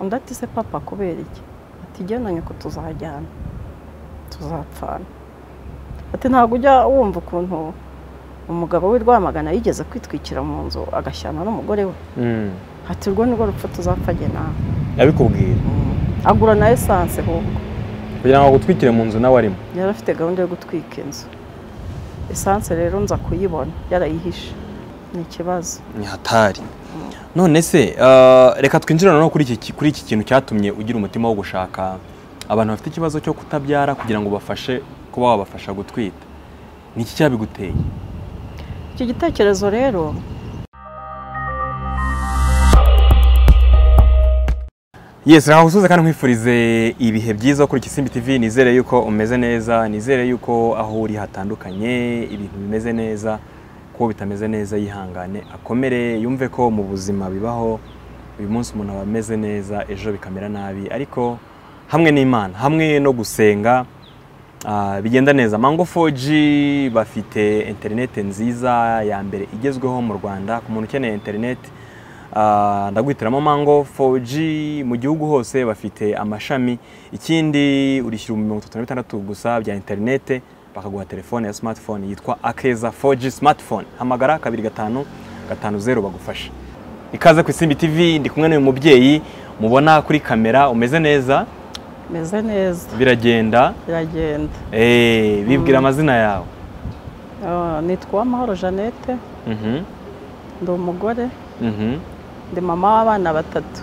undi ati se papa kubera iki ati igena nyoko tuzajyana tuzapfana ati ntabwo ujya wumva ukuntu umugabo w'i rwamagana yigeze kwitwikira mu nzu agashyana n'umugore we ati urwo nirwo rupfu tuzapfage nawe yabikubwira agura na esanse ahubwo kugira ngo agutwikire mu nzu nawe arimo yari afite gahunda yo gutwika inzu esanse rero nza kuyibona yarayihishe ni ikibazo ni hatari none se reka twinjire noneho kuri iki kuri iki kintu cyatumye ugira umutima wo gushaka abantu bafite ikibazo cyo kutabyara kugira ngo ubafashe kuba wabafasha gutwita ni iki cyabiguteye icyo gitekerezo rero yesi ntaho usuze kandi nkwifurize ibihe byiza kuri Kisimbi TV nizere yuko umeze neza nizere yuko aho uri hatandukanye ibintu bimeze neza kuko bitameze neza yihangane akomere yumve ko mu buzima bibaho uyu munsi umuntu aba ameze neza ejo bikamera nabi ariko hamwe n'imana hamwe no gusenga ah, bigenda neza mango 4G bafite interineti nziza ya mbere igezweho mu rwanda ku muntu ukeneye interineti Ah, ndaguhitiramo mango 4G mu gihugu hose bafite amashami ikindi urishyura mirongo itatu na bitandatu gusa bya interinete bakaguha telefone ya smartphone yitwa akeza 4G smartphone hamagara kabiri gatanu gatanu zeru bagufasha ikaze ku isimbi tv ndi kumwe n'uyu mubyeyi mubona kuri kamera umeze neza meze neza biragenda biragenda eh bibwira Mm. amazina yawe Ah, nitwa Uwamahoro jeannette Mhm, ndi umugore mhm. ndi mama w'abana batatu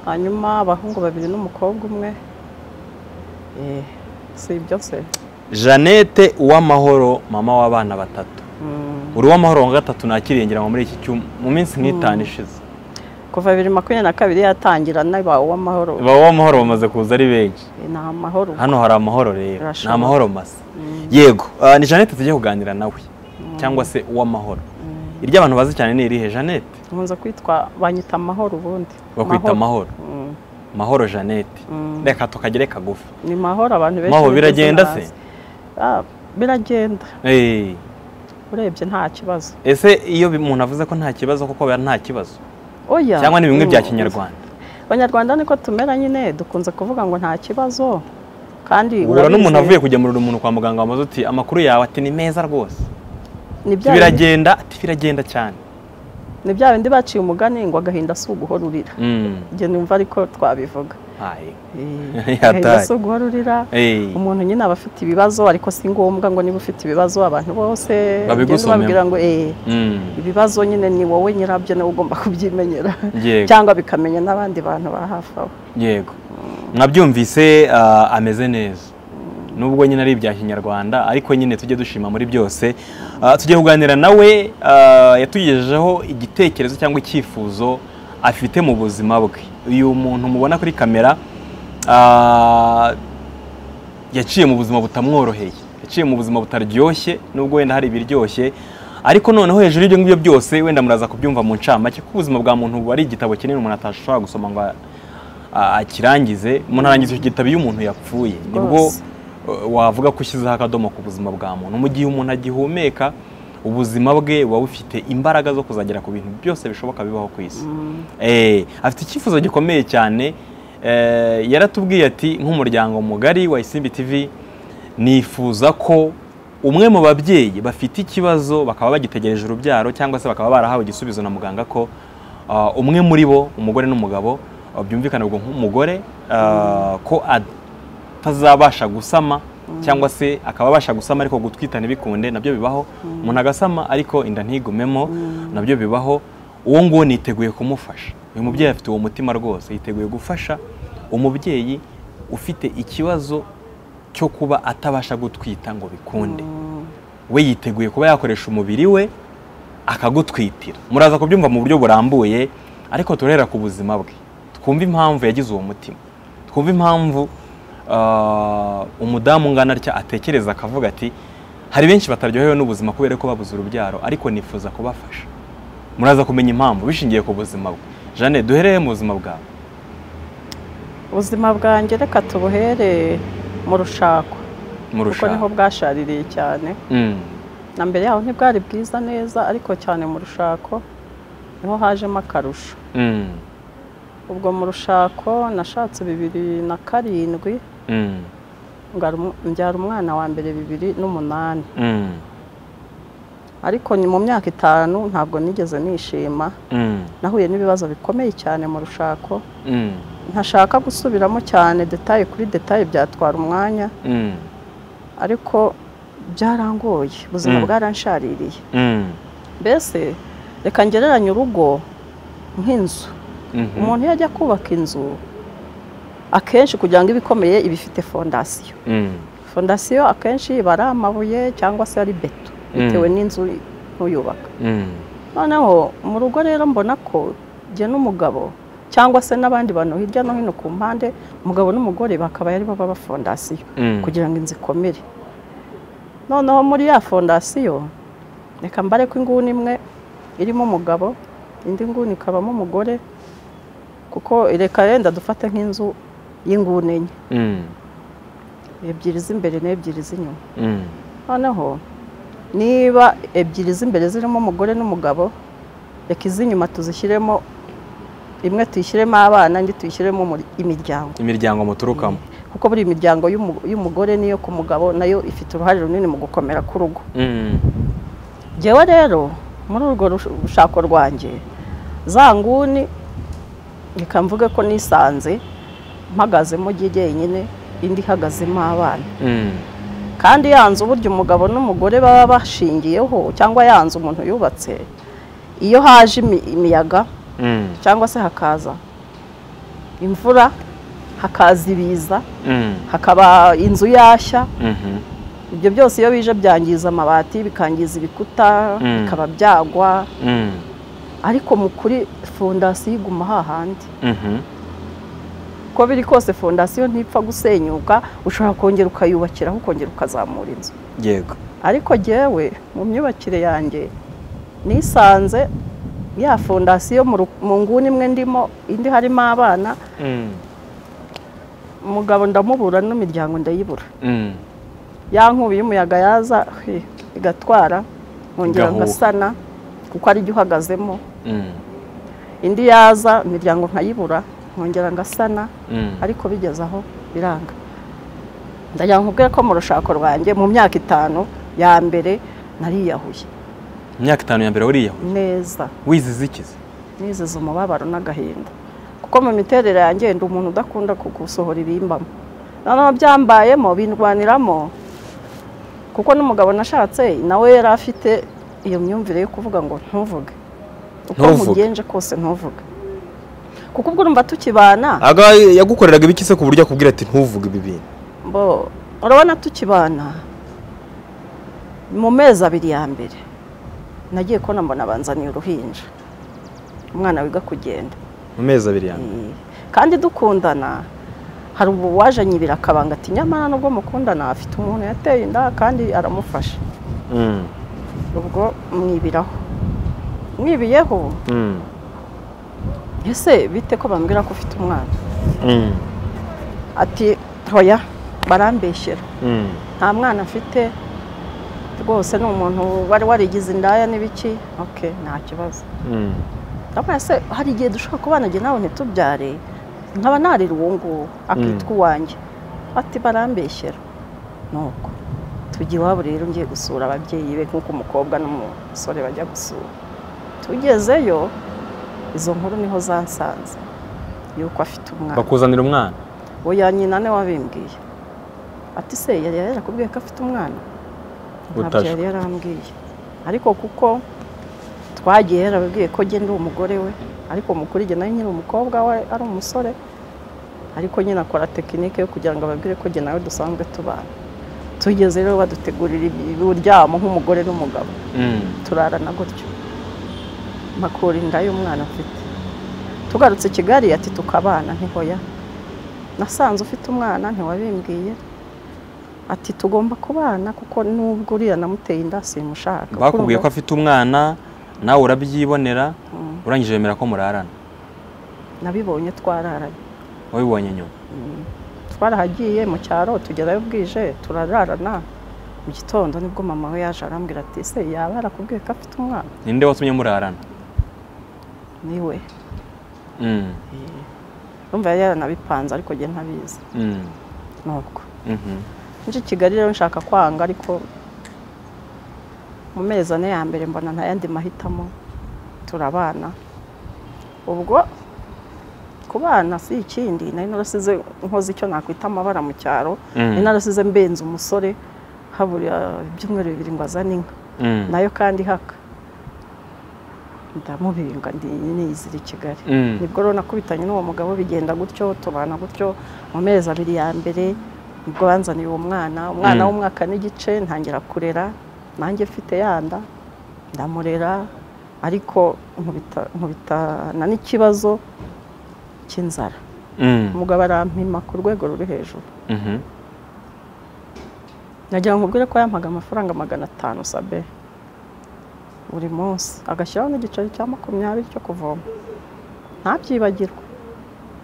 hanyuma abahungu babiri n'umukobwa umwe Eh, si ibyo se Jeannette uwamahoro mama w'abana batatu Mm. uri uw'amahoro wa gatatu ntakirengera ngo muri iki cyumba mu minsi nk'itanu ishize kuva bibiri makumyabiri na kabiri yatangira n'aba uw'amahoro ba uw'amahoro bamaze kuza ari benshi Eh, ni amahoro hano hari amahoro rero ni Birashoboka. amahoro masa Mm. yego ah, ni jeannette tugiye kuganira nawe cyangwa se uw'amahoro iryo abantu bazi cyane ni irihe jeannette nkunze kwitwa banyita amahoro ubundi bakwita amahoro Mm. mahoro jeannette Mm. reka tukagere kagufi ni mahoro abantu benshi mahoro niryo biragenda zina se bazi. Ah, biragenda Eh, urebye nta kibazo ese iyo bi- umuntu avuze ko nta kibazo koko biba nta kibazo oya cyangwa ni bimwe bya Mm. kinyarwanda abanyarwanda niko tumera nyine dukunze kuvuga ngo nta kibazo kandi ubura n'umuntu urabizi, avuye kugemurira umuntu kwa muganga wamaze uti amakuru yawe ati ni meza rwose ni bya bindi- biragenda ati biragenda cyane ni bya bindi baciye umugani ngo agahinda si uguhora urira Mm. njye numva ariko twabivuga Aye. Eh, Yataye. agahinda si uguhora urira Eh. umuntu nyine aba afite ibibazo ariko si ngombwa ngo niba ufite ibibazo abantu bose Babigusomemo. ugende ubabwira ngo eh Mm. ibibazo nyine ni wowe nyirabyo nawe ugomba kubyimenyera Yego. cyangwa bikamenya n'abandi bantu ba hafi aho yego mwabyumvise ah, ameze neza nubwo nyine ari ibya kinyarwanda ariko nyine tujye dushima muri byose Ah, tujye kuganira nawe ah, yatugejejeho igitekerezo cyangwa icyifuzo afite mu buzima bwe uyu muntu mubona kuri kamera ah, yaciye mu buzima butamworoheye yaciye mu buzima butaryoshye nubwo wenda hari ibiryoshye ariko noneho hejuru y'ibyo ngibyo byose wenda muraza kubyumva mu ncamake kuko ubuzima bwa muntu buba ari igitabo kinini umuntu atashobora gusoma ngo a- a- akirangize umuntu arangiza icyo gitabo iyo umuntu yapfuye nibwo Rwose. uh, wavuga ko ushyizeho akadomo ku buzima bwa muntu mu gihe umuntu agihumeka ubuzima bwe buba bufite imbaraga zo kuzagera ku bintu byose bishoboka bibaho ku isi Eh, afite icyifuzo gikomeye cyane Eh, yaratubwiye ati nk'umuryango mugari wa isimbi tv nifuza ko umwe mu babyeyi bafite ikibazo bakaba bagitegereje urubyaro cyangwa se bakaba barahawe igisubizo na muganga ko ah, umwe muri bo umugore n'umugabo ah, byumvikana ubwo nk'umugore ah, ko atazabasha gusama cyangwa se akaba abasha gusama ariko gutwita ntibikunde nabyo bibaho umuntu agasama ariko inda ntigumemo nabyo bibaho uwo nguwo niteguye kumufasha uyu mubyeyi afite uwo mutima rwose yiteguye gufasha umubyeyi ufite ikibazo cyo kuba atabasha gutwita ngo bikunde we yiteguye kuba yakoresha umubiri we akagutwitira muraza kubyumva mu buryo burambuye ariko turahera ku buzima bwe twumve impamvu yagize uwo mutima twumve impamvu ah, umudamu ungana atya atekereza akavuga ati hari benshi bataryohewe n'ubuzima kubera ko babuze urubyaro ariko nifuza kubafasha muraza kumenya impamvu bishingiye ku buzima bwe jane duhereye mu buzima bwawe ubuzima bwanjye reka tubuhere mu rushako kuko niho murushaho bwashaririye cyane Mm, na mbere yaho ntibwari bwiza neza ariko cyane mu rushako niho hajemo akarusho mm, ubwo mu rushako nashatse bibiri na karindwi Mm. ngarura umu- mbyara umwana wa mbere bibiri n'umunani Mm. ariko ni mu myaka itanu ntabwo nigeze nishima Mm. nahuye n'ibibazo bikomeye cyane mu rushako Mm. ntashaka gusubiramo cyane detaye kuri detaye byatwara umwanya Mm. ariko byarangoye ubuzima Mm. bwaranshariye Mm. mbese reka ngereranye urugo nk'inzu Mhm. umuntu iyo ajya kubaka inzu akenshi kugira ngo ibe ikomeye iba ifite fondasiyo Mm. fondasiyo akenshi iba ari amabuye cyangwa se ari beto Mm. bitewe n'inzu ntuyubaka Mm. noneho mu rugo rero mbona ko jye n'umugabo cyangwa se n'abandi bantu hirya no hino ku mpande umugabo n'umugore bakaba ari bo baba fondasiyo Mm. kugira ngo inzu ikomere noneho muri ya fondasiyo reka mbare ko inguni imwe irimo umugabo indi nguni ikabamo umugore kuko reka yenda dufate nk'inzu y'inguni enye Mm. ebyiri z'imbere n'ebyiri z'inyuma Mm. noneho niba ebyiri z'imbere zirimo umugore n'umugabo reka iz'inyuma tuzishyiremo imwe tuyishyiremo abana indi tuyishyiremo umur- imiryango imiryango muturukamo kuko buri miryango y'umu- y'umugore n'iyo ku mugabo nayo ifite uruhare runini mu gukomera k'urugo Mm. njyewe rero muri urwo rush- rushako rwanjye za nguni reka mvuge ko nisanze mpagazemo jye jyenyine indi ihagazemo abana Mm. kandi ya nzu burya umugabo n'umugore baba bashingiyeho cyangwa ya nzu umuntu yubatse iyo haje imi- imiyaga Mm. cyangwa se hakaza imvura hakaza ibiza Mm. hakaba inzu yashya Mhm. ibyo byose iyo bije byangiza amabati bikangiza ibikuta Mm. bikaba byagwa Mm. ariko mu kuri fondasiyo iguma hahandi Mhm. uko biri kose fondasiyo ntipfa gusenyuka ushobora kongera ukayubakiraho ukongera ukazamura inzu yego ariko jyewe mu myubakire yanjye nisanze ya fondasiyo mu ru- mu nguni imwe ndimo indi harimo abana Mm. umugabo ndamubura n'imiryango ndayibura Mm. ya nkubi y'umuyaga yaza he, igatwara nkongera Igahuha. ngasana kuko ari jyo uhagazemo Mm. indi yaza imiryango nkayibura nkongera ngasana Mm. ariko bigeze aho biranga ndagira ngo nkubwire ko mu rushako rwanjye mu myaka itanu ya mbere nariyahuye imyaka itanu ya mbere wariya neza wizize ikizi nizize umubabaro n'agahinda kuko mu miterere yanjye ndi umuntu udakunda gusohora ibimbamo noneho byambayemo bindwaniramo kuko n'umugabo nashatse nawe yari afite iyo myumvire yo kuvuga ngo ntuvuge uko Ntuvuge. nkugenje kose ntuvuge kuko ubwo urumva tukibana aga yagukoreraga ibiki se ku buryo akubwira ati ntuvuge ibi bintu bo urabona tukibana mu mezi abiri ya mbere nagiye kubona mbona banzaniye uruhinja umwana wiga kugenda mu mezi abiri yanjye Eh, kandi dukundana hari ubu wajanyibira akabanga ati nyamara nubwo mukundana afite umuntu yateye inda kandi aramufasha Mm. ubwo mwibiraho mwibiyeho Mm. ese bite ko bambwira ko ufite umwana Mm. ati hoya barambeshyera Mm. nta mwana mfite rwose ni umuntu wari warigize indaya n'ibiki oke nta kibazo Mm. ndabona se hari igihe dushobora kubana igihe nawe ntitubyare nkaba narira uwo nguwo akitwa uwanjye ati barambeshyera nuko tujya iwabo rero ngiye gusura ababyeyi be nk'uko umukobwa n'umusore bajya gusura tugezeyo izo nkuru niho zansanze yuko afite umwana bakuzanira umwana oya nyina ni wabimbwiye ati se yari yarakubwiye ko afite umwana ntabyo Utajwe. yari yarambwiye ariko kuko twagiye yarababwiye ko njye ndi umugore we ariko mukuru njye nawe nyiri umukobwa we ari umusore ariko nyine akora tekinike yo kugira ngo ababwire ko njye nawe dusanzwe tubana tugeze rero badutegurira uburyamo nk'umugore n'umugabo Mm. turarana gutyo makura inda y'umwana mfite tugarutse i kigali ati tukabana ntihoya nasanze ufite umwana ntiwabimbwiye ati tugomba kubana kuko nubwo uriya namuteye inda simushaka bakubwiye ko afite umwana nawe urabyibonera Mm, urangije wemera ko murarana nabibonye twararanye wabibonye nyuma Mm, twarahagiye mu cyaro tugerayo bwije turararana mu gitondo nibwo mama we yaje arambwira ati ese yaba yarakubwiye ko afite umwana ninde watumye murarana niwe Mm. urumva yari yaranabipanze ariko njye ntabizi Mm. ni uko Mhm. nje i kigali rero nshaka kwanga ariko mu mezi ane ya mbere mbona nta yandi mahitamo turabana ubwo ku bana si ikindi nari narasize nkoze icyo nakwita amabara mu cyaro Mm. nari narasize mbenze umusore habura ibyumweru bibiri ngo azane inka Mm. nayo kandi ihaka ndamubinga ndi niyizira i kigali Mm. nibwo rero nakubitanye n'uwo mugabo bigenda gutyo tubana gutyo mu mezi abiri ya mbere nibwo banzaniye uwo mwana umwana Mm. w'umwaka n'igice ntangira kurera nanjye mfite yanda ndamurera ariko nkubita- nkubitana n'ikibazo cy'inzara Mm. umugabo arampima ku rwego ruri hejuru Mhm. nagira ngo ubwire ko yampaga amafaranga magana atanu sabe buri munsi agashyiraho n'igiceri cya makumyabiri cyo kuvoma ntabyibagirwe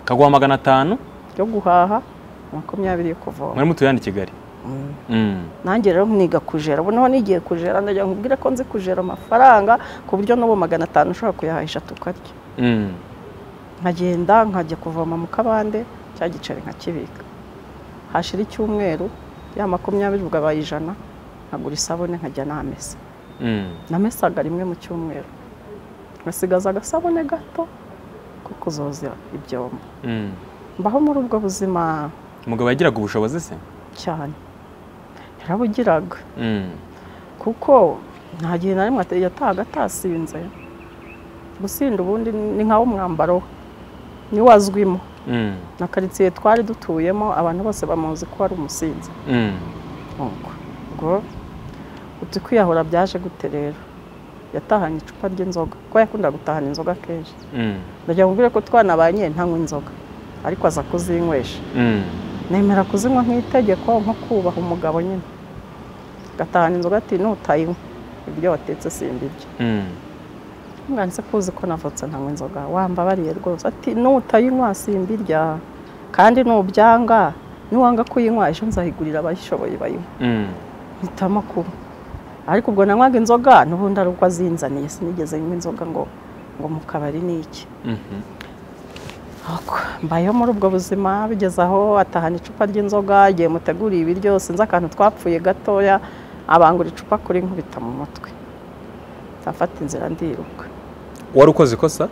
kaguha magana atanu yo guhaha makumyabiri yo kuvoma mwari mutuye hano i kigali Mm. Mm. nanjye rero niga kujera ubu naho nigiye kujera ndagira ngo ubwire ko nzi kujera amafaranga ku buryo n'ubu magana atanu ushobora kuyahahisha tukarya Mm. nkagenda nkajya kuvoma mu kabande cya giceri nkakibika hashira icyumweru ya makumyabiri ugabaye ijana nkagura isabune nkajya namesa Mm. namesaga rimwe mu cyumweru ngasigaza agasabune gato ko kuzoza ibyombo Mm. mbaho muri ubwo buzima umugabo yagiraga ubushobozi se cyane yarabugiraga Mm. kuko nta gihe na rimwe ata- yatahaga atasinze gusinda ubundi ni nkawo umwambaro we niwazwimo Mm. na karitsiye twari dutuyemo abantu bose bamuzi ko ari umusinzi Mm. Ubwo- ubwo uti kwiyahura byaje gute rero yatahanye icupa ry'inzoga kuko yakunda gutahana inzoga kenshi Mm. ndagira ngo mbwire ko twanabanye ntanywa inzoga ariko aza kuzinywesha Mm. nemera kuzinywa nk'itegeko nko kubaha umugabo nyine gatahana inzoga ati nutayinywa ibyo watetse simbibyo Mm. mwanze kuzi ko navutse ntanywa inzoga wambabariye rwose ati nutayinywa simbirya kandi nubyanga niwanga kuyinywa ejo nzayigurira abayishoboye bayinywa Mm. mpitamo kuba ariko ubwo nanywaga inzoga n'ubundi ari uko azinzaniye sinigeze nywa inzoga ngo ngo mu kabari ni iki Mhm. Nuko mbayeho muri ubwo buzima bigeze aho atahana icupa ry'inzoga igihe muteguriye ibiryo sinzi akantu twapfuye gatoya abangura icupa kuri nkubita mu mutwe afata inzira ndiruka wari ukoze ikosa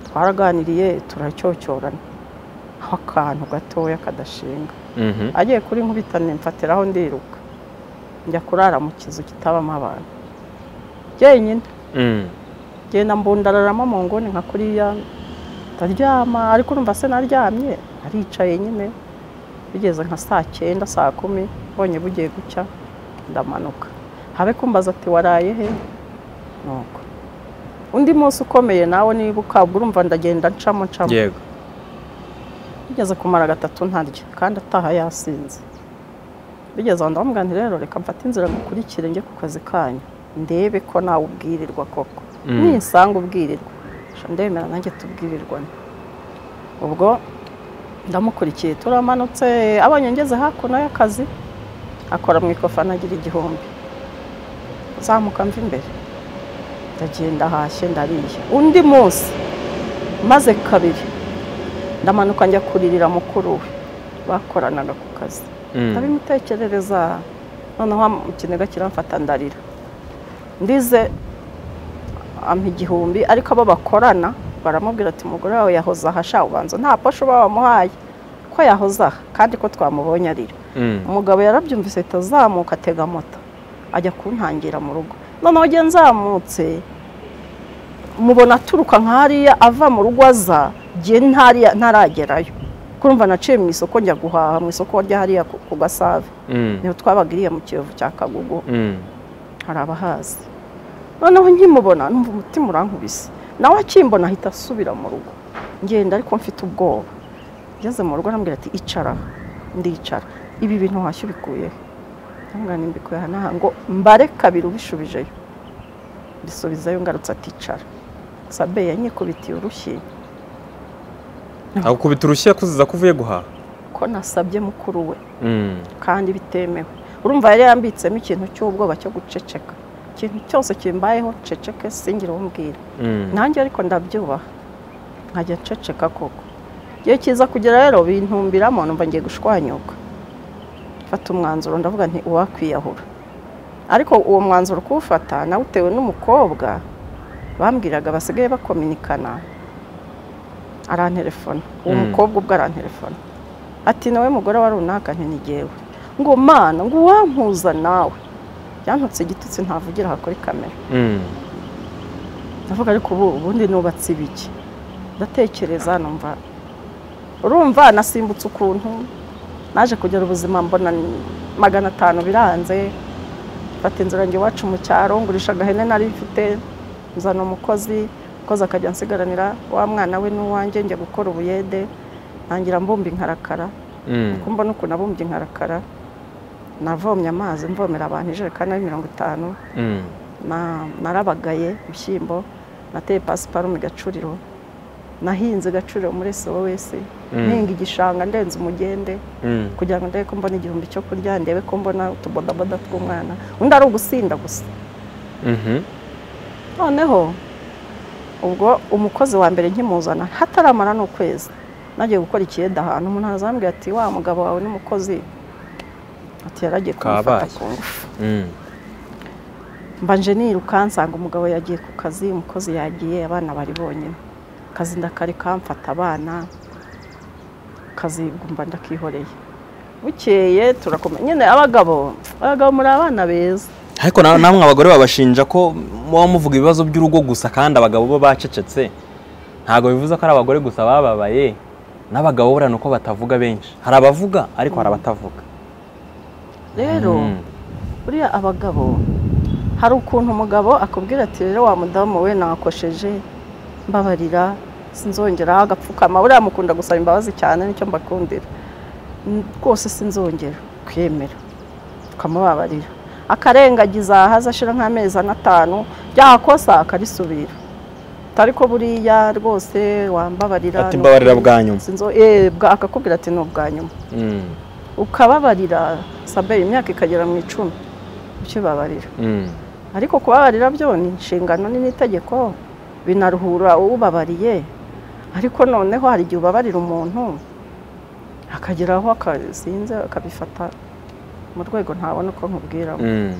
twaraganiriye turacyocyorana aho akantu gatoya kadashinga Mhm. agiye kuri nkubita nimfatiraho ndiruka njya kurara mu kizu kitabamo abantu jyenyine Mm. genda mbundararamo mu nguni nka kuriya ndaryama ariko urumva se naryamye aricaye nyine bigeze nka saa cyenda saa kumi mbonye bugiye gucya ndamanuka habe kumbaza ati waraye he nuko undi munsi ukomeye nawe nibuka ubwo urumva ndagenda ncamo ncamo yego bigeze kumara gatatu ntarya kandi ataha yasinze bigeze aho ndamubwira nti rero reka mfate inzira ngukurikire njye ku kazi kanyu ndebe ko nawe ubwirirwa koko Mm. nisanga ubwirirwa sha ndemera nanjye tubwirirwane ubwo ndamukurikiye turamanutse abonye ngeze hakuno y'akazi akora mu ikofa anagira igihumbi zamuka mva imbere ndagenda hashye ndariye undi munsi maze kabiri ndamanuka njya kuririra mukuru we bakoranaga ku kazi Mm. ndabimutekerereza noneho ikiniga kiramfata ndarira ndize ampa igihumbi ariko abo bakorana baramubwira ati umugore wawe yahoze aha sha ubanza nta posho uba wamuhaye ko yahoze aha kandi ko twamubonye arira Mm. umugabo yarabyumvise ahita azamuka atega moto ajya kuntangira mu rugo noneho ugiye nzamutse mubona aturuka nk'ariya ava mu rugo aza ngiye ntariya- ntaragerayo kurumva naciye mu isoko njya guhaha mu isoko rya hariya ku ku gasave Mm. niho twabagiriye mu kiyovu cya kagugu Mm. hari abahazi noneho nkimubona numva umutima urankubise nawe akimbona ahita asubira mu rugo ngenda ariko mfite ubwoba ngeze mu rugo arambwira ati icara aha." ndicara ibi bintu washya ubikuyeho ndamubwira ngo mbikuye aha n'aha ngo mbare kabiri ubishubijeyo mbisubizayo ngarutse aticara sabe yanyikubitiye urushyi agukubita urushyi kuziza ko uvuye guhaha ko nasabye mukuru we Mm. kandi bitemewe urumva yari yambitsemo ikintu cy'ubwoba cyo guceceka ikintu cyose kimbayeho ceceke singire uwo mbwira Mm. nanjye ariko ndabyubaha nkajya nceceka koko iyo kiza kugera rero bintumbiramo numva ngiye gushwanyuka mfata umwanzuro ndavuga nti uwakwiyahura ariko uwo mwanzuro kuwufata nawe utewe n'umukobwa bambwiraga basigaye bakominikana arantelefona uwo Mm. mukobwa ubwo arantelefona ati nawe mugore wa runaka ntinigewe ngo mana ngo uwampuza nawe byantutse igitutsi ntavugira aha kuri kamera Mm. ndavuga ariko ubu ubundi nubatse ibiki ndatekereza numva urumva nasimbutse ukuntu naje kugira ubuzima mbona ni magana atanu biranze mfata inzira njye iwacu mu cyaro ngurisha agahene nari mfite nzana umukozi umukozi akajya nsigaranira wa mwana we n'uwanjye njya gukora ubuyede ntangira mbumba inkarakara Mm. kumva n'ukuntu abumbye inkarakara navomye amazi mvomera abantu ijerekani ari mirongo itanu Mm. na- narabagaye ibishyimbo nateye pasiparume gacuriro nahinze gacuriro muri wese Mm. nhinga igishanga ndenze umugende Mm. kugira ngo ndebe ko mbona igihumbi cyo kurya ndebe ko mbona utubodaboda tw'umwana undi ari ugusinda gusa Mhm. noneho ubwo umukozi wa mbere nkimuzana hataramara n'ukwezi nagiye gukora ikiyeda ahantu umuntu azambwira ati wa mugabo wawe n'umukozi ati yaragiye kumufata Kabaye. ku ngufu Mm. mbanje niruka nsanga umugabo yagiye ku kazi umukozi yagiye abana bari bonyine akazi ndakareka mfata abana akazi mba ndakihoreye bukeye turakomeye nyine abagabo abagabo muri abana beza ariko na- namwe abagore babashinja ko muba muvuga ibibazo by'urugo gusa kandi abagabo bo bacecetse ntabwo bivuze ko ari abagore gusa bababaye n'abagabo buriya ni uko batavuga benshi hari abavuga ariko hari abatavuga rero Mm. buriya abagabo hari ukuntu umugabo akubwira ati rero wa mudamu we nakosheje mbabarira sinzongera agapfukama buriya mukunda gusaba imbabazi cyane nicyo mbakundira "N- rwose sinzongera kwemera tukamubabarira akarengagiza ahaza ashira nk'amezi ane atanu ryakosa akarisubira atari ko buriya rwose wambabarira Ati, "Mbabarira bwa nyuma." Sinzo- eh, bwa- akakubwira ati ni ubwa nyuma Mm. ukababarira saberi imyaka ikagera mu icumi ukibabarira Mm. ariko kubabarira byo ni inshingano ni n'itegeko binaruhura ubabariye ariko noneho hari igihe ubabarira umuntu akagera aho akazinze akabifata mu rwego ntabona uko nkubwira Mm.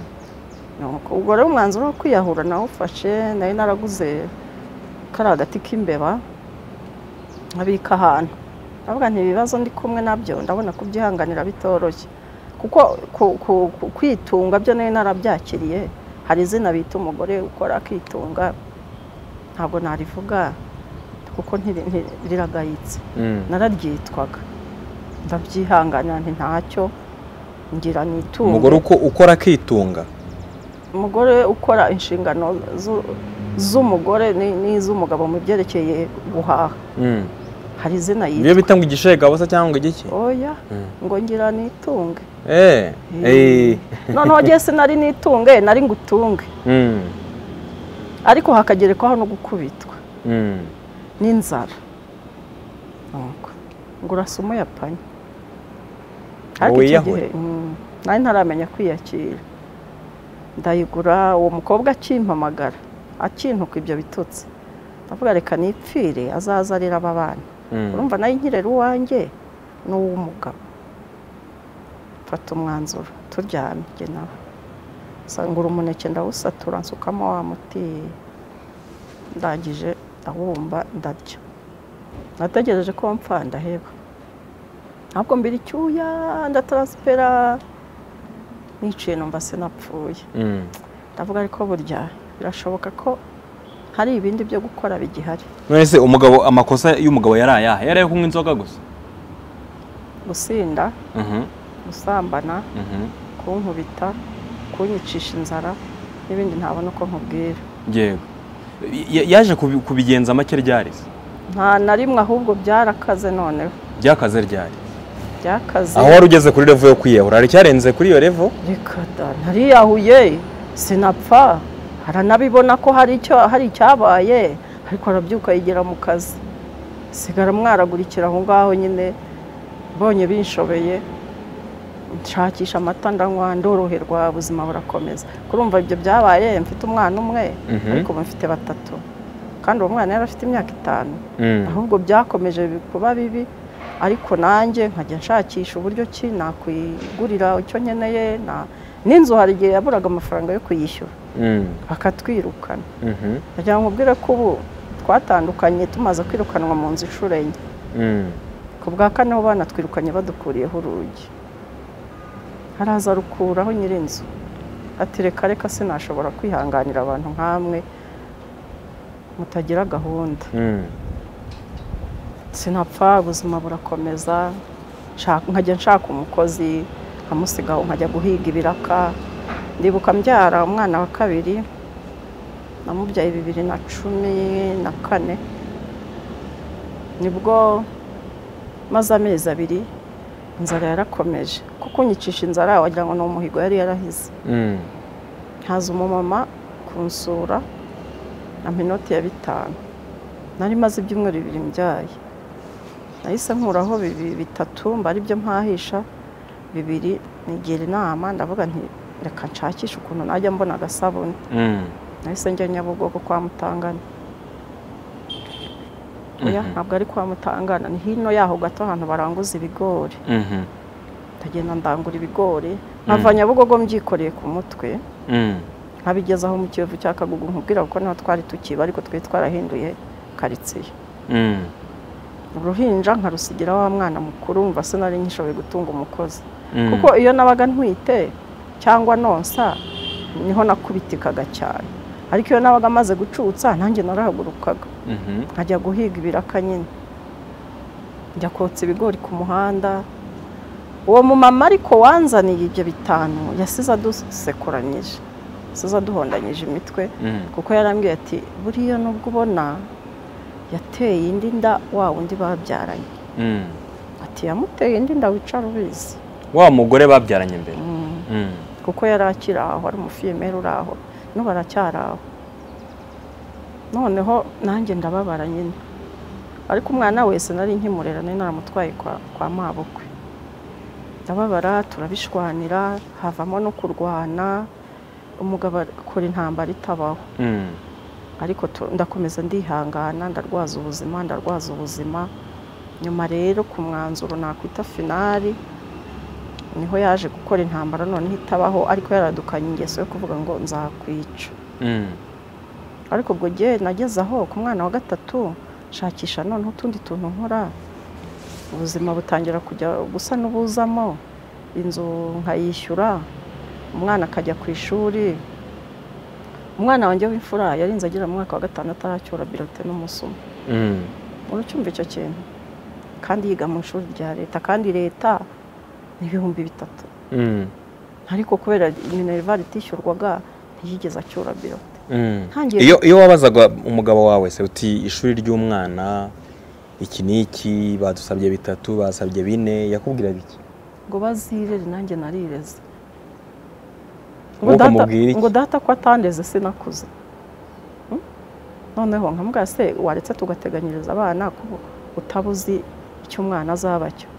Nuko ubwo rero umwanzuro wo kwiyahura nawufashe nari naraguze kari agati k'imbeba nkabika ahantu ndavuga nti ibibazo ndi kumwe nabyo ndabona kubyihanganira bitoroshye kuko ku- ku- ku- kwitunga byo nari narabyakiriye hari izina bita umugore ukora akitunga ntabwo narivuga kuko ntiri- ntiri- riragayitse Mm. nararyitwaga ndabyihanganira nti ntacyo ngira nitunge umugore uko ukora akitunga umugore ukora inshingano zu- z'umugore ni- n'iz'umugabo mu byerekeye guhaha Mm. hari izina ibyo yitwa bita ngo igishegabo se cyangwa ngo igiki oya Mm. ngo ngira nitunge Eh. Eh. Eh. noneho ngiye sinari nitunge nari ngutunge Mm. ariko hakagerekwaho no gukubitwa Mm. n'inzara Nuko, ngo urasa umuyapanye wiyahure. mm, nari ntaramenya kwiyakira ndayigura uwo mukobwa akimpamagara akintuka ibyo bitutsi ndavuga reka nipfire azaza arira aba bana Mm. urumva nayo nkirera uwanjye n'uw'umugabo mfata umwanzuro turyamye jye nawe sangura umuneke ndawusatura nsukamo wa muti ndangije ndawumva ndarya nategereje ko mpfa ndaheba ntabwo mbira icyuya ndataransipera niciye numva sinapfuye Mm. ndavuga ariko burya birashoboka ko hari ibindi byo gukora bigihari none se umugabo amakosa y'umugabo yari ayahe yari ayo kunywa inzoga gusa gusinda Mhm. gusambana Mhm. kunkubita kunyicisha inzara n'ibindi ntabona uko nkubwira yego Ya- yaje kubi- kubigenza make ryari se nta na rimwe ahubwo byarakaze noneho byakaze ryari byakaze aho wari ugeze kuri revo yo kwiyahura hari icyarenze kuri iyo revo reka da nariyahuye sinapfa haranabibona ko hari icyo hari icyabaye ariko arabyuka yigera mu kazi sigara mwaragurikira aho ngaho nyine mbonye binshobeye nshakisha amata ndanywa ndoroherwa ubuzima burakomeza kurumva ibyo byabaye mfite umwana umwe Mhm. ariko ubu mfite batatu kandi uwo mwana yari afite imyaka itanu Mm. ahubwo byakomeje bi- kuba bibi ariko nanjye nkajya nshakisha uburyo ki nakwigurira icyo nkeneye na- n'inzu hari igihe yaburaga amafaranga yo kuyishyura Mm. bakatwirukana Mhm. kugira ngo ubwire ko ubu twatandukanye tumaze kwirukanwa mu nzu inshuro enye Mm. ku bwa kane abo bana twirukanye badukuriyeho urugi haraza rukuraho nyir'inzu ati reka reka sinashobora kwihanganira abantu nk'amwe mutagira gahunda Mm. sinapfa ubuzima burakomeza nshaka- nkajya nshaka umukozi nkamusiga aho nkajya guhiga ibiraka ndibuka mbyara umwana wa kabiri namubyaye bibiri na cumi na kane nibwo maze amezi abiri inzara yarakomeje kuko unyicisha inzara wagira ngo ni umuhigo yari yarahize Mm. haza umumama kunsura ampa inoti ya bitanu nari maze ibyumweru bibiri mbyaye nahise nkuraho bibiri bitatu mba ari byo mpahisha bibiri nigira inama ndavuga nti reka nshakishe ukuntu najya mbona agasabune Mm. nahise njya nyabugogo kwa mutangana oya Mhm. ntabwo ari kwa mutangana ni hino yaho gato ahantu baranguza ibigori Mhm. ndagenda ndangura ibigori nkava nyabugogo mbyikoreye ku mutwe Mm. nkabigezaho mu kiyovu cya kagugu nkubwira kuko niho twari tukiba ariko twari twarahinduye karitsiye Mm. uruhinja nkarusigira wa mwana mukuru mva sinari nkishoboye gutunga umukozi Mm. kuko iyo nabaga ntwite cyangwa nonsa niho nakubitikaga cyane ariko iyo nabaga maze gucutsa nanjye narahagurukaga Mhm. nkajya guhiga ibiraka nyine njya kotsa ibigori ku muhanda uwo mumama ariko wanzaniye ibyo bitanu yasize adusekuranyije yasize aduhondanyije imitwe Mm. kuko yarambwiye ati buriya nubwo ubona yateye indi nda wa wundi babyaranye Mm. ati yamuteye indi nda wicara ubizi wa mugore babyaranye mbere Mm. Mm. kuko yari akiri aho ari umufiyemeri uri aho n'ubu aracyari aho noneho nanjye ndababara nyine ariko umwana wese nari nkimurera nari naramutwaye kwa, kwa mabukwe ndababara turabishwanira havamo no kurwana umugabo akora intambara itabaho Mm. ariko tu- ndakomeza ndihangana ndarwaza ubuzima ndarwaza ubuzima nyuma rero ku mwanzuro nakwita finari niho yaje gukora intambara noneho itabaho ariko yaradukanye ingeso yo kuvuga ngo nzakwica Mm. ariko ubwo gihe nageze aho ku mwana wa gatatu nshakisha noneho utundi tuntu nkora ubuzima butangira kujya gusa n'ubuzamo inzu nkayishyura umwana akajya ku ishuri umwana wanjye w'imfura yarinze agera mu mwaka wa gatanu ataracyura birote n'umusumo Mm. uracyumva icyo kintu kandi yiga mu ishuri rya leta kandi leta ni ibihumbi bitatu Mm. ariko kubera minerivare itishyurwaga ntiyigeze acyura birote Mm. ntangiye iyo iyo wabazaga umugabo wawe se uti ishuri ry'umwana iki n'iki badusabye bitatu basabye bine yakubwiraga iki ngo bazirere nanjye narireze Wowe ukamubwira iki? ngo data ko atandeze sinakuze Hmm? noneho nkamubwira se waretse tugateganyiriza abana ko utaba uzi icyo umwana azaba cyo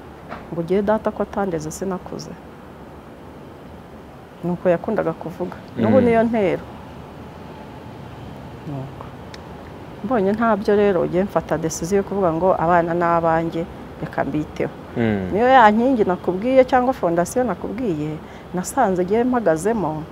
ngo ugiye data ko atandeze sinakuze ni uko yakundaga kuvuga n'ubu Mm. niyo ntero Ni uko. mbonye ntabyo rero ugiye mfata desiziyo yo kuvuga ngo abana ni abanjye reka mbiteho Mm. niyo ya nkingi nakubwiye cyangwa fondasiyo nakubwiye nasanze igihe mpagazemo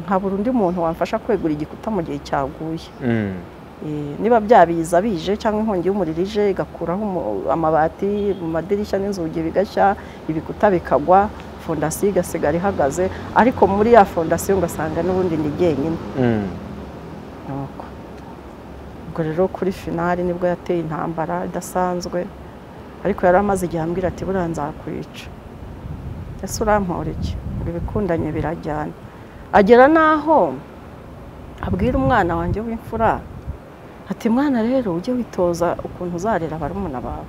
nkabura undi muntu wamfasha kwegura igikuta mu gihe cyaguye Mm. Eh, niba byabiza bije cyangwa inkongi y'umuriro ije igakuraho umu- amabati mu madirishya n'inzugi bigashya ibikuta bikagwa fondasiyo igasigara ihagaze ariko muri ya fondasiyo ugasanga n'ubundi ni jyenyine Mm. nuko ubwo rero kuri finari nibwo yateye intambara idasanzwe ariko yari amaze igihe ambwira ati buriya nzakwica ese urampora iki ibi bikundanye birajyana agera n'aho abwira umwana wanjye w'imfura ati mwana rero ujye witoza ukuntu uzarera barumuna bawe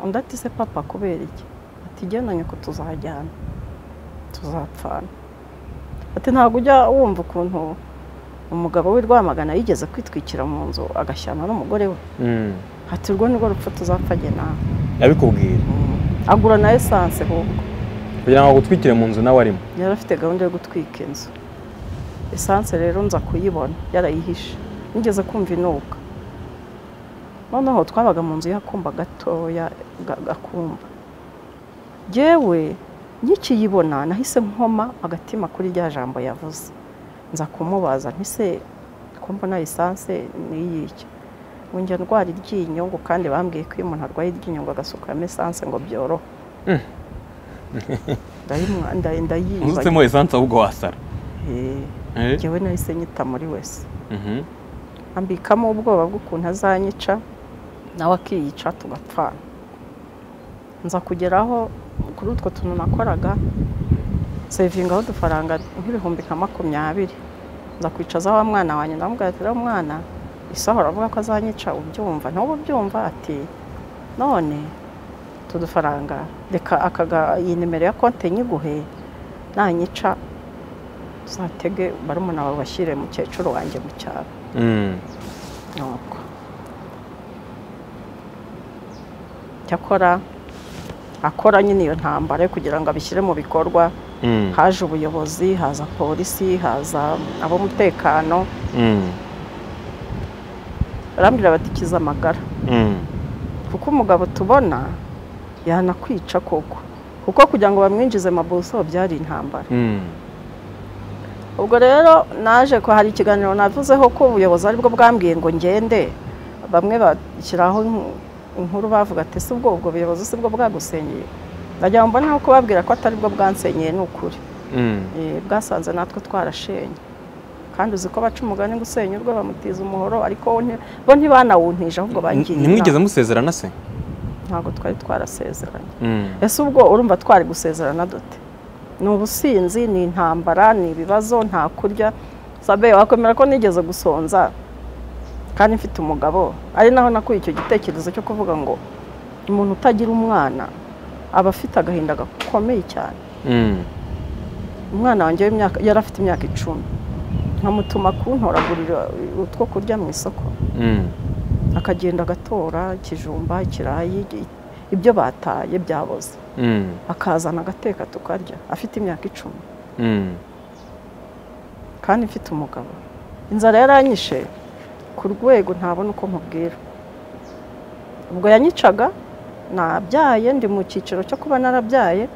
undi ati se papa kubera iki ati genda nyoko tuzajyana tuzapfana ati ntabwo ujya wumva ukuntu umugabo w'i Rwamagana yigeze kwitwikira mu nzu agashyana n'umugore we Mm. ati urwo nirwo rupfu tuzapfage nawe yabikubwiye agura na esanse ahubwo kugira ngo agutwikire mu nzu nawe arimo yari afite gahunda yo gutwika inzu esanse rero nza kuyibona yarayihishe nigeze kumva inuka noneho twabaga mu nzu y'akumba gatoya ga- gakumba yewe nkikiyibona nahise nkoma agatima kuri rya jambo yavuze nza kumubaza ntise ko mbona lisanse n'iyiki njya ndwara iryinyo ngo kandi bambwiye ko iyo umuntu arwaye iryinyo ngo agasukuramo esanse ngo byorohe ndayimwa nda- ndayiyibagirwa uzutsemo esanse ahubwo wasara Eh, Eh? njyewe nahise nyita muri wese Mhm. ambikamo ubwoba bw'ukuntu azanyica nawe akiyica tugapfana nza kugeraho kuri utwo tuntu nakoraga sevingaho udufaranga nk'ibihumbi nka makumyabiri nza kwicaza wa mwana wanjye ndamubwira ati rero mwana isaho aravuga ko azanyica ubyumva nawe ubyumva ati none utu dufaranga reka akaga iyi nimero ya konti nyiguhe nanyica tuzatege barumuna wawe bashyire mukecuru wanjye mu cyaro Mm. nuko cyakora akora nyine iyo ntambara yo kugira ngo abishyire mu bikorwa Mm. haje ubuyobozi haza polisi haza ab'umutekano Mm. barambwira batikiza amagara Mm. kuko umugabo tubona yanakwica koko kuko kugira ngo bamwinjize mabuso byari intambara Mm. ubwo rero naje ko hari ikiganiro navuzeho ko ubuyobozi aribwo bwambwiye ngo ngende bamwe bashyiraho inku- inkuru bavuga ati si ubwo ubwo buyobozi si bwo bwagusenyeye ndagira ngo mbone ko babwira ko atari bwo bwansenyeye ni ukuri Mm. Eh, bwasanze natwe twarashenye kandi uzi ko baca umugani ngo usenya urwe bamutiza umuhoro ariko wo nti- bo ntibanawuntije ahubwo bagiye ntimwigeze musezerana se ntabwo twari twarasezeranye Mm. ese ubwo urumva twari gusezerana dute ni ubusinzi ni intambara ni ibibazo nta kurya sabe wakwemera ko nigeze gusonza kandi mfite umugabo ari naho nakuye icyo gitekerezo cyo kuvuga ngo umuntu utagira umwana aba afite agahinda gakomeye cyane Mm. umwana wanjye w'imyaka yari afite imyaka icumi nkamutuma kuntoragurira utwo kurya mu isoko Mm. akagenda agatora ikijumba ikirayi ibyo bataye byaboze Mm. akazana agateka tukarya afite imyaka icumi Mm. kandi mfite umugabo inzara yaranyishe ku rwego ntabona uko mubwira ubwo yanyicaga nabyaye ndi mu cyiciro cyo kuba narabyaye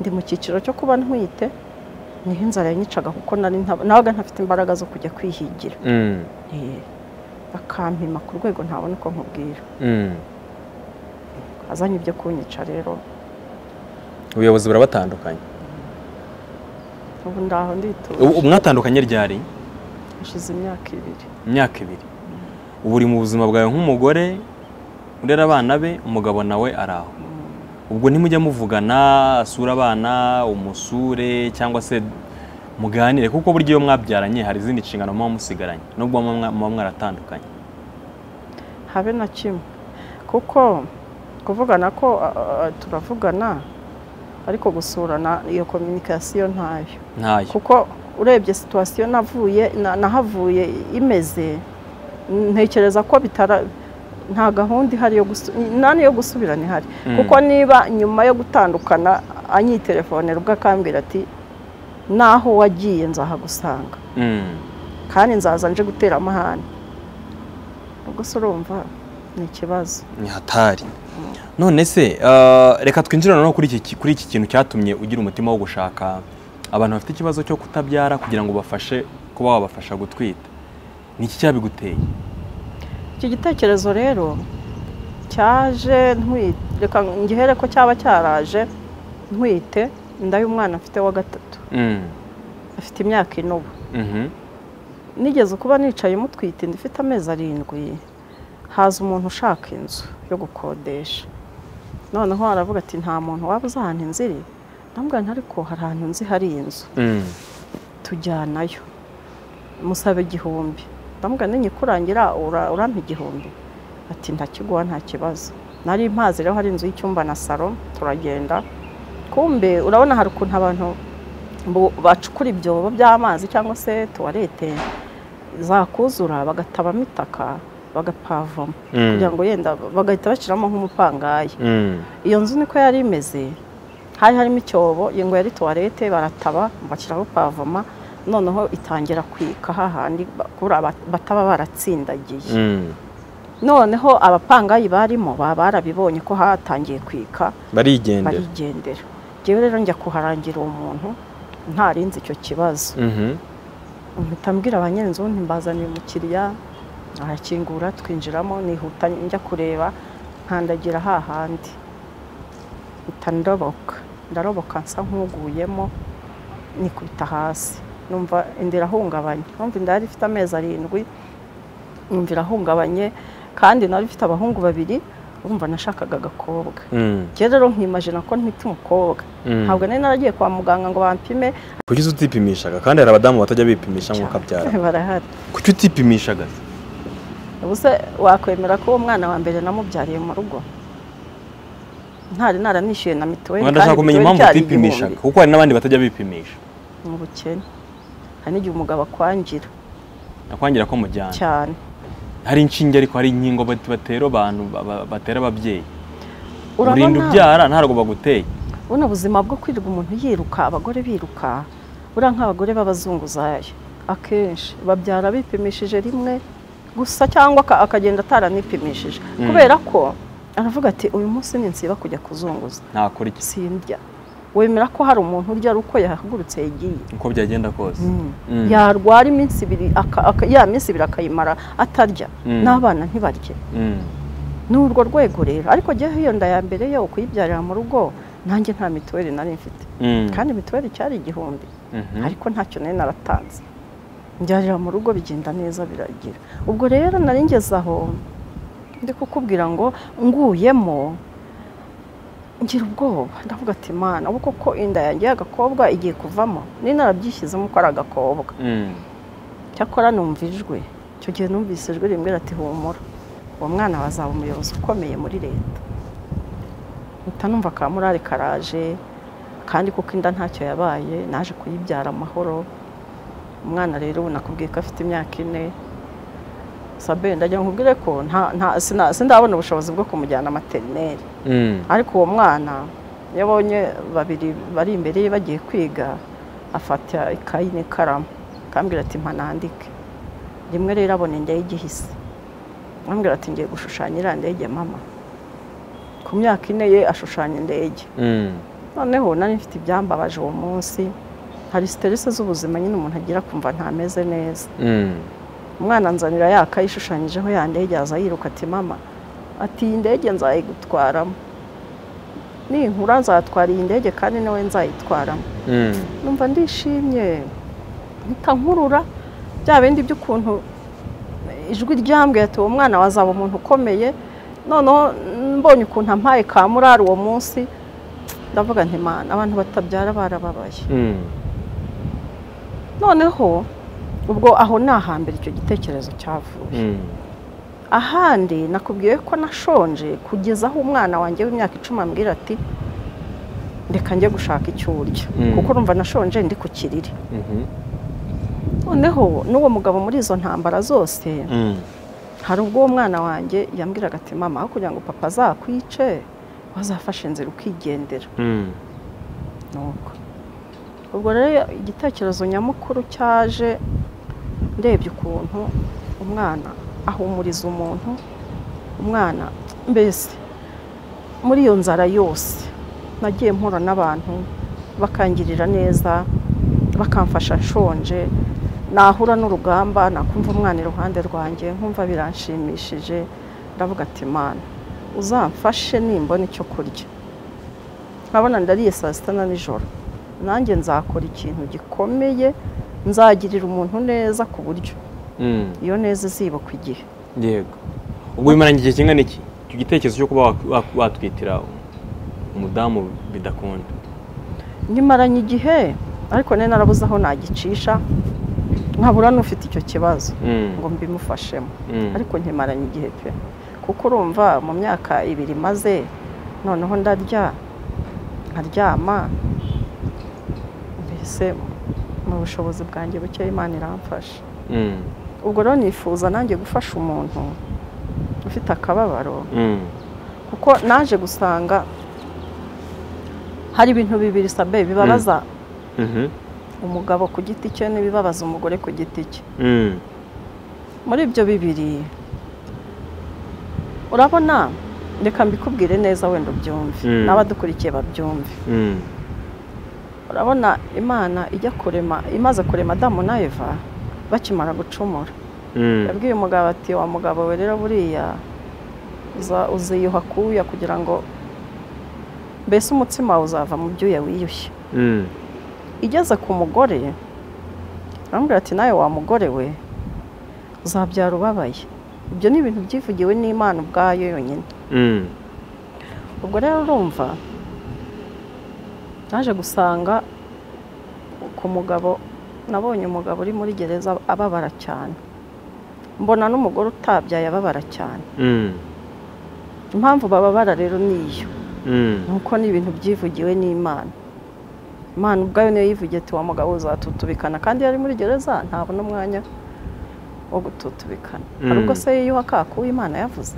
ndi mu cyiciro cyo kuba ntwite niho inzara yanyicaga kuko nari nta- nabaga ntafite imbaraga zo kujya kwihigira Mm. Eh, bakampima ku rwego ntabona uko mubwira Mm. azanye ibyo kunyica rero ubuyobozi burabatandukanye ubu ndaho ndituje Ubu- mwatandukanye ryari hashize imyaka ibiri imyaka ibiri ubu uri mu buzima bwawe nk'umugore urera abana be umugabo nawe ari aho ubwo ntimujya muvugana asura abana umusure cyangwa se muganire kuko burya iyo mwabyaranye hari izindi nshingano muba musigaranye nubwo muba mwa- muba mwaratandukanye habe na kimwe kuko kuvugana ko a- a- a- turavugana ariko gusurana iyo kominikasiyo ntayo ntayo kuko urebye situwasiyo navuye na- nahavuye imeze ntekereza ko bitara nta gahunda ihari yo gusu- nani yo gusubirana ihari Mm. kuko niba nyuma yo gutandukana anyitelefone ubwo akambwira ati naho wagiye nzahagusanga Mm. kandi nzaza nje gutera amahane ubwo se urumva ni ikibazo ni hatari none se eh, reka twinjire noneho kuri iki kuri iki kintu cyatumye ugira umutima wo gushaka abantu bafite ikibazo cyo kutabyara kugira ngo ubafashe kuba wabafasha gutwita ni iki cyabiguteye icyo gitekerezo rero cyaje ntwite reka ngihere ko cyaba cyaraje ntwite inda y'umwana mfite wa gatatu Mm. afite imyaka ine ubu Mhm. nigeze kuba nicaye mutwite inda ifite amezi arindwi haza umuntu ushaka inzu yo gukodesha noneho aravuga ati nta muntu waba uzi ahantu inzu iri ndamubwira nti ariko hari ahantu nzi hari inzu Mm. tujyanayo musabe igihumbi ndamubwira nikurangira ura- urampa igihumbi ati ntakiguha nta kibazo nari mpazi rero hari inzu y'icyumba na salo turagenda kumbe urabona hari ukuntu abantu bu- bacukura ibyobo by'amazi cyangwa se tuwarete zakuzura bagatabamo itaka bagapavoma Mm. kugira ngo yenda bagahita bashyiramo nk'umupangayi Mm. iyo nzu niko yari imeze hari harimo icyobo iyi ngo yari tuwarete barataba bashyiraho pavoma noneho itangira kwika hahandi ba- kubura aba- bataba baratsindagiye Mm. noneho abapangayi barimo baba barabibonye ko hatangiye kwika barigendera barigendera ngewe rero njya kuharangira uwo muntu ntarinze icyo kibazo Mhm. mpita mbwira ba nyirinzu ntibazaniye umukiriya arakingura twinjiramo nihuta njya kureba nkandagira hahandi mpita ndoboka ndaroboka nsa nk'uguyemo nikubita hasi numva inda irahungabanye numva inda yari ifite amezi arindwi numva irahungabanye kandi nari ifite abahungu babiri urumva nashakaga agakobwa Mm. njyewe rero nkimajina ko ntite umukobwa Mm. ntabwo nari naragiye kwa muganga ngo bampime kuki utipimishaga kandi hari abadamu batajya bipimisha nk'uko abyara barahari kuki utipimishaga se? ubuse wakwemera ko uwo mwana wa mbere namubyariye mu rugo ntari naramwishyuye na mituweli Mwenda ndashaka kumenya impamvu mituweli cyari utipimishaga kuko hari n'abandi batajya bipimisha igihumbi. mu bukene hari n'igihe umugabo akwangira nakwangira ko mujyana cyane hari inshinge ariko hari inkingo bat- batera abantu ba- ba- batera ababyeyi urinda urabona ubyara ntarwo baguteye buno buzima bwo kwirirwa umuntu yiruka abagore biruka buriya nk'abagore b'abazunguzayo akenshi babyara bipimishije rimwe gusa cyangwa aka- akagenda ataranipimishije Mm. kubera ko aravuga ati uyu munsi ninsiba kujya kuzunguza ntakora iki sindya wemera ko hari umuntu urya ari uko yahagurutse yagiye uko byagenda kose Mm. yarwara iminsi ibiri aka- aka- ya minsi ibiri akayimara atarya Mm. n'abana ntibarye Mm. ni urwo rwego rero ariko njyewe iyo nda ya mbere yo kuyibyarira mu rugo nanjye nta mituweli nari mfite Mm. kandi mituweli cyari igihumbi Mhm. ariko ntacyo nari naratanze mbyarira mu rugo bigenda neza biragira ubwo rero nari ngeze aho ndi kukubwira ngo nguyemo ngira ubwoba ndavuga ati mana ubu koko inda yanjye y'agakobwa igiye kuvamo nari narabyishyizemo ko ari agakobwa Mm. cyakora numva ijwi icyo gihe numvise ijwi rimbwira ati humura uwo mwana wazaba umuyobozi ukomeye muri leta mpita numva ka murari karaje kandi kuko inda ntacyo yabaye naje kuyibyara amahoro umwana rero ubu nakubwiye ko afite imyaka ine sabe ndagira ngo nkubwire ko nta- nta- sina- sindabona ubushobozi bwo kumujyana materineri Mm. ariko uwo mwana iyo abonye babiri bari imbere ye bagiye kwiga afata ikayi n'ikaramu akambwira ati mpa nandike rimwe rero abona inda y'igihise akambwira ati ngiye gushushanya iriya ndege mama ku myaka ine ye ashushanya indege Mm. noneho nari mfite ibyambabaje uwo munsi hari siterese z'ubuzima nyine umuntu agira kumva ntameze neza Mm. umwana nzanira yaka ishushanyijeho ya ndege yaza yiruka ati mama ati iyi ndege nzayigutwaramo ninkura nzatwara iyi ndege kandi nawe nzayitwaramo Mm. numva ndishimye mpita nkurura bya bindi by'ukuntu ijwi ryambwiye ati uwo mwana wazaba umuntu ukomeye noneho mbonye ukuntu ampaye ka murari uwo munsi ndavuga nti mana abantu batabyara barababaye Mm. noneho ubwo aho ni ahambere icyo gitekerezo cyavuye Mm. ahandi nakubwiye ko nashonje kugeza aho umwana wanjye w'imyaka icumi ambwira ati reka njye gushaka icyo urya Mm. kuko urumva nashonje ndi ku kiriri Mhm. noneho n'uwo mugabo muri izo ntambara zose Mm. hari ubwo uwo mwana wanjye yambwiraga ati mama aho kugira ngo papa azakwice wazafashe inzira ukigendera Mm. nuko ubwo rero igitekerezo nyamukuru cyaje ndebye ukuntu umwana ahumuriza umuntu umwana mbese muri iyo nzara yose nagiye mpura n'abantu bakangirira neza bakamfasha nshonje nahura n'urugamba nakumva umwana iruhande rwanjye nkumva biranshimishije ndavuga ati mana uzamfashe nimbona icyo kurya nkabona ndariye saa sita na nijoro nanjye nzakora ikintu gikomeye nzagirira umuntu neza ku buryo Mm. iyo neza izibukwa igihe yego ubwo bimaranye igihe kingana iki icyo gitekerezo cyo kuba wak- wak- watwitira umudamu bidakunda nyimaranye igihe ariko nari narabuze aho nagicisha nkabura n'ufite icyo kibazo Mm. ngo mbimufashemo Mm. ariko nkimaranye igihe pe kuko urumva mu myaka ibiri maze noneho ndarya nkaryama mbese mu bushobozi bwanjye buke imana iramfasha Mm. ubwo rero nifuza nanjye gufasha umuntu ufite akababaro Mm. kuko naje gusanga hari ibintu bibiri sabe bibabaza Mhm. umugabo ku giti cye n'ibibabaza umugore ku giti cye Mm. muri ibyo bibiri urabona reka mbikubwire neza wenda ubyumve Mm. n'abadukurikiye babyumve urabona imana ijya kurema imaze kurema adamu na eva bakimara gucumura yabwiye umugabo ati wa mugabo we rero buriya uza- uziyuha kuwuya kugira ngo mbese umutsima wawe uzava mu byuya wiyushye igeze ku mugore arambwira ati nawe wa mugore we uzabyara ubabaye ibyo ni ibintu byivugiwe n'imana ubwayo yonyine ubwo rero urumva naje gusanga ku mugabo nabonye umugabo uri muri gereza ababara cyane mbona n'umugore utabyaye ababara cyane impamvu bababara rero ni iyo nuko ni ibintu byivugiwe n'imana imana ubwayo niyo yivugiye ati wa mugabo uzatutubikana kandi yari muri gereza ntabona umwanya wo gututubikana hari ubwo Mm. se yiyuha akaku imana yavuze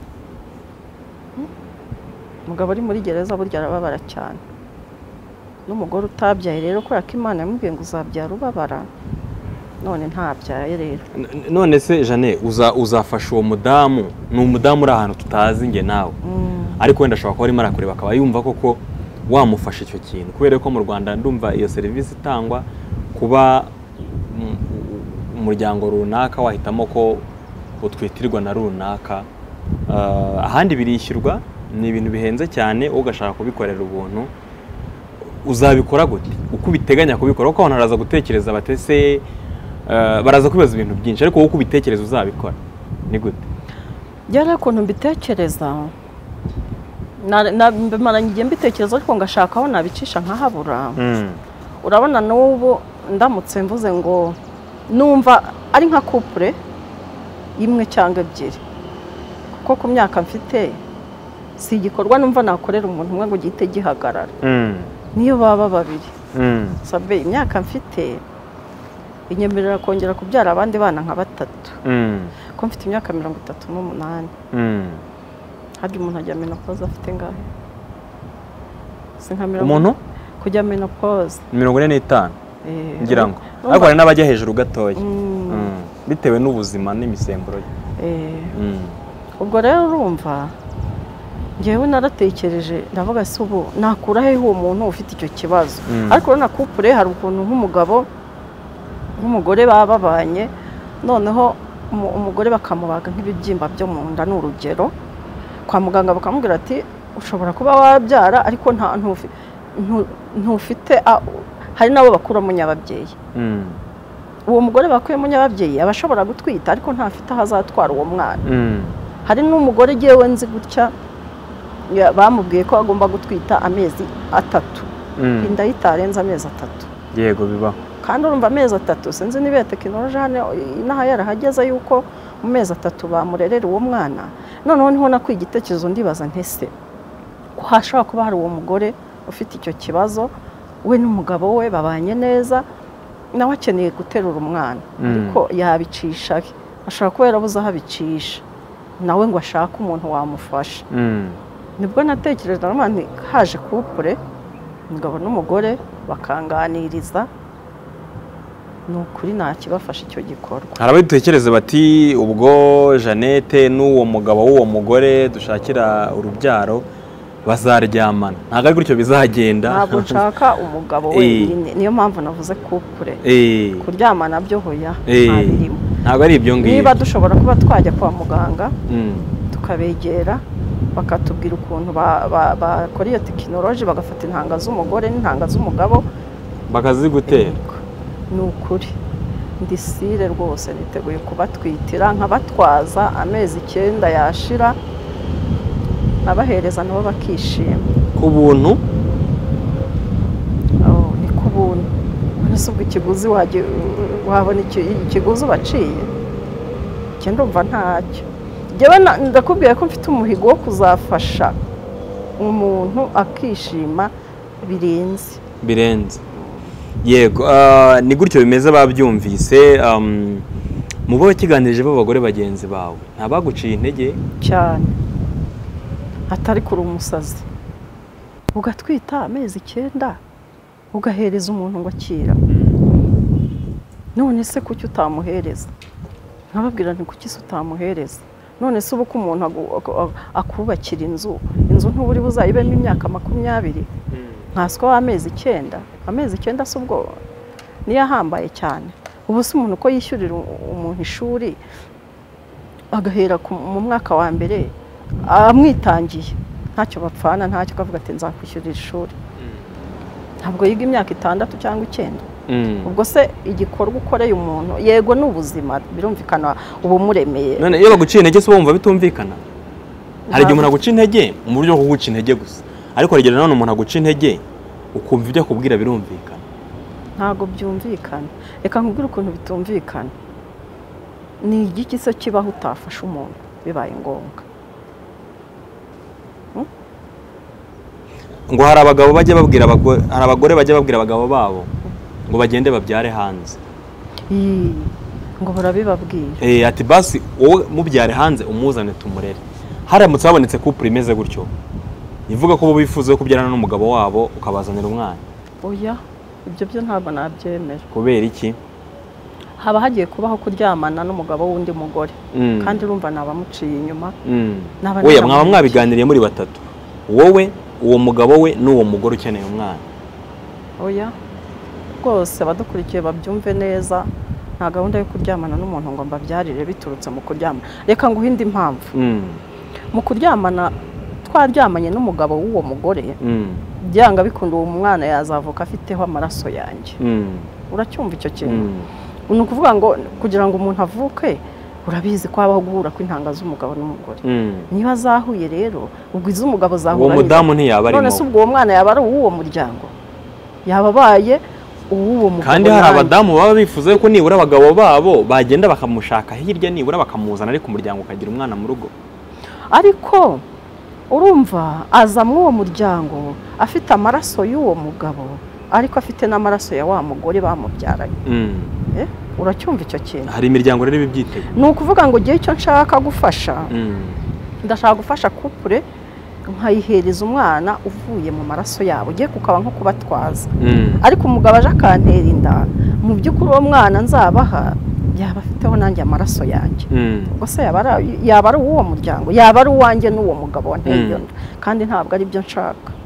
Hmm? umugabo ari muri gereza burya arababara cyane n'umugore utabyaye rero kubera ko imana yamubwiye ngo uzabyara ubabara none ntabyaye rero none se jane uza- uzafasha uwo mudamu ni umudamu uri ahantu tutazi nge nawe Mm. ariko wenda ashobora kuba arimo arakureba akaba yumva koko wamufasha icyo kintu kubera ko mu rwanda ndumva iyo serivisi itangwa kuba mm, umuryango runaka wahitamo ko utwitirwa na runaka Ah, ahandi birishyurwa ni ibintu bihenze cyane wowe ugashaka kubikorera ubuntu uzabikora gute uko ubiteganya kubikora kuko abantu baraza gutekereza batese baraza kwibaza ibintu byinshi ariko wowe uko ubitekereza uzabikora ni gute byari ukuntu mbitekereza na- na- mbimaranye igihe mbitekereza ariko ngashaka aho nabicisha nkahabura urabona n'ubu ndamutse mvuze ngo numva ari nka kupure imwe cyangwa ebyiri kuko ku myaka mfite si igikorwa numva nakorera umuntu umwe ngo gihite gihagarara niyo baba babiri sabe imyaka mfite inyemerera kongera kubyara abandi bana nka batatu kuko mfite imyaka mirongo itatu n'umunani harya umuntu ajya menopoze afite ngahe si nka mirongo umuntu kujya menopoze mirongo ine n'itanu eh, ngira ngo urumva- ariko hari n'abajya hejuru gatoya Mm, Mm. bitewe n'ubuzima n'imisemburo ye eh, Mm. ubwo rero urumva ngewe naratekereje ndavuga se ubu nakura hehe uwo muntu ufite icyo kibazo Mm. ariko urabona kupure hari ukuntu nk'umugabo nk'umugore baba babanye noneho umu- umugore bakamubaga nk'ibibyimba byo mu nda ni urugero kwa muganga bakamubwira ati ushobora kuba wabyara ariko nta ntufi- ntu- ntufite a- hari n'abo bakuramo nyababyeyi Mm. uwo mugore bakuyemo nyababyeyi aba ashobora gutwita ariko ntafite aho azatwara uwo mwana Mm. hari n'umugore ngewe nzi gutya ya- bamubwiye ko agomba gutwita amezi atatu Mm. inda ye itarenze amezi atatu yego bibaho kandi urumva amezi atatu sinzi niba tekinoloji hano inaha yarahageze yuko mu mezi atatu bamurerera uwo mwana noneho niho nakuye igitekerezo ndibaza ntese ko hashobora kuba hari uwo mugore ufite icyo kibazo we n'umugabo we babanye neza nawe akeneye guterura umwana Mm. ariko yabicisha he? ashobora kuba yarabuze aho abicisha nawe ngo ashake umuntu wamufasha Mm. nibwo natekereje na none haje kupure umugabo n'umugore bakanganiriza ni ukuri nta kibafasha icyo gikorwa hari abadutekereza bati ubwo jeannette n'uwo mugabo w'uwo mugore dushakira urubyaro bazaryamana ntabwo ari gutyo bizagenda ntabwo nshaka umugabo Eh. wenyine niyo mpamvu navuze kupure Eh, kuryamana byo hoya Eh. ntabirimo ntabwo ari ibyo ngibyo niba dushobora kuba twajya kwa muganga Mm. tukabegera bakatubwira ukuntu ba- ba- bakora iyo tekinoloji bagafata intanga z'umugore n'intanga z'umugabo bakazigutera ni ukuri ndi sire rwose niteguye kubatwitira nkabatwaza amezi icyenda yashira abahereza nabo bakishima ku buntu Oh, ni ku buntu none se ubwo ikiguzi wajya- wabona iki- ikiguzi ubaciye njye ndumva ntacyo njyewe na- ndakubwira ko mfite umuhigo wo kuzafasha umuntu akishima birenze birenze yego ah, ni gutyo bimeze babyumvise um, mu bo wakiganirije b'abagore bagenzi bawe ntabaguciye intege cyane atari kuri umusazi ugatwita amezi icyenda ugahereza umuntu ngo akira none se kuki utamuhereza nkababwira nti kuki se utamuhereza none se ubu ko umuntu agu- aku- akubakira inzu inzu ntuburi buzayibemo imyaka makumyabiri nkanswe w'amezi icyenda amezi icyenda si ubwo niyo ahambaye cyane ubu se umuntu uko yishyurira u- umuntu ishuri agahera ku- mu mwaka wa mbere amwitangiye ntacyo bapfana ntacyo akavuga ati nzakwishyurira ishuri ntabwo yiga imyaka itandatu cyangwa icyenda Mm. ubwo se igikorwa ukoreye umuntu yego ni ubuzima birumvikana uba umuremeye none iyo baguciye intege se wumva bitumvikana hari igihe Ntabwo- umuntu aguca intege mu buryo bwo kuguca intege gusa ariko hari igihe nanone umuntu aguca intege ukumva ibyo akubwira birumvikana ntabwo byumvikana reka nkubwire ukuntu bitumvikana ni igiki se kibaho utafasha umuntu bibaye ngombwa ngo hari abagabo bajya babwira abagore hari abagore bajya babwira abagabo babo ngo bagende babyare hanze Ii, ngo barabibabwira Eh, ati basi wowe mubyare hanze umuzane tumurere haramutse habonetse couple imeze gutyo ivuga ko bo bifuza kubyarana n'umugabo wabo ukabazanira umwana oya ibyo byo ntabwo nabyemera kubera iki haba hagiye kubaho kuryamana n'umugabo w'undi mugore Mm. kandi urumva ni abamuciye inyuma Mm. N'abana oya n'abana mwaba bake. mwabiganiriye muri batatu wowe uwo mugabo we n'uwo mugore ukeneye umwana oya rwose abadukurikiye babyumve neza nta gahunda yo kuryamana n'umuntu ngo mbabyarire biturutse mu kuryama reka nguhe indi mpamvu Mm. mu kuryamana twaryamanye n'umugabo w'uwo mugore Mm. byanga bikunda uwo mwana yazavuka afiteho amaraso yanjye Mm. uracyumva icyo kintu Mm. ni ukuvuga ngo kugira ngo umuntu avuke urabizi ko habaho guhura kw'intanga z'umugabo n'umugore Mm. niba zahuye rero ubwo iz'umugabo uwo zahura mudamu ntiyaba none se arimo ubwo uwo mwana yaba ari uw'uwo muryango yaba abaye uw'uwo mugabo kandi hari nanjye. abadamu baba bifuza ko nibura abagabo babo bagenda bakamushaka hirya nibura bakamuzana ariko umuryango ukagira umwana mu rugo ariko urumva aza muri uwo muryango afite amaraso y'uwo mugabo ariko afite n'amaraso ya wa mugore bamubyaranye Mm. Eh, uracyumva icyo kintu hari imiryango rero iba ibyitega ni ukuvuga ngo igihe icyo nshaka gufasha Mm. ndashaka gufasha kupure nkayihereza umwana uvuye mu maraso yabo ugiye kukaba nko kubatwaza Mm. ariko umugabo aje akantera inda mu by'ukuri uwo mwana nzabaha yaba afiteho nanjye amaraso yanjye Mm. ubwo se yaba ari- yaba ari uw'uwo muryango yaba ari uwanjye n'uwo mugabo wanteye iyo Mm. nda kandi ntabwo ari byo nshaka